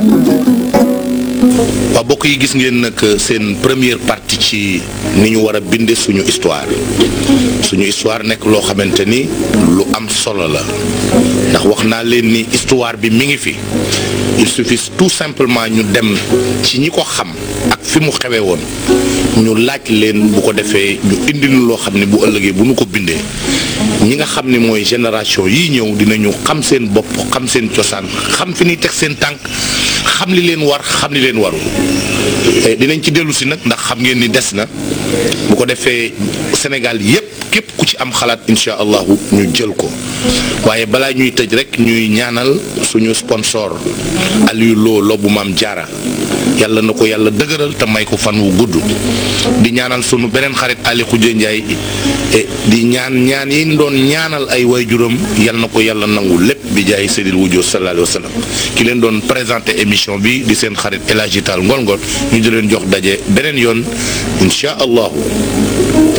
waaw bokk yi gis ngeen nag seen première partie ci ni ñu war a binde suñu histoire suñu histoire nekk loo xamante ni lu am solo la ndax wax naa leen ni histoire bi mi ngi fi il suffit tout simplement ñu dem ci ñi ko xam ak fi mu xewee woon ñu laaj leen bu ko defee ñu indi nu loo xam ne bu ëllëgee bu nu ko bindee ñi nga xam ne mooy génération yii ñëw dinañu xam seen bopp xam seen cosaan xam fi ñuy teg seen tànk xam li leen war xam li leen warul dinañ ci dellu si nag ndax xam ngeen ni des na bu ko defee Sénégal yépp képp ku ci am xalaat incha allahu ñu jël ko waaye balaa ñuy tëj rek ñuy ñaanal suñu sponsor Aliou Lo lobu maam jaara yàlla na ko yàlla dëgëral te may ko fan wu gudd di ñaanal sunu beneen xarit Ali Khoudia Ndiaye di ñaan ñaan yi ñu doon ñaanal ay waajuram yal na ko yàlla nangu lépp bi jaay Seydil Wujud sallallahu alayhi wa sallam ki leen doon présenté émission bi di seen xarit El Hadji Tall Ngol Ngol ñu di leen jox daje beneen yoon incha allahu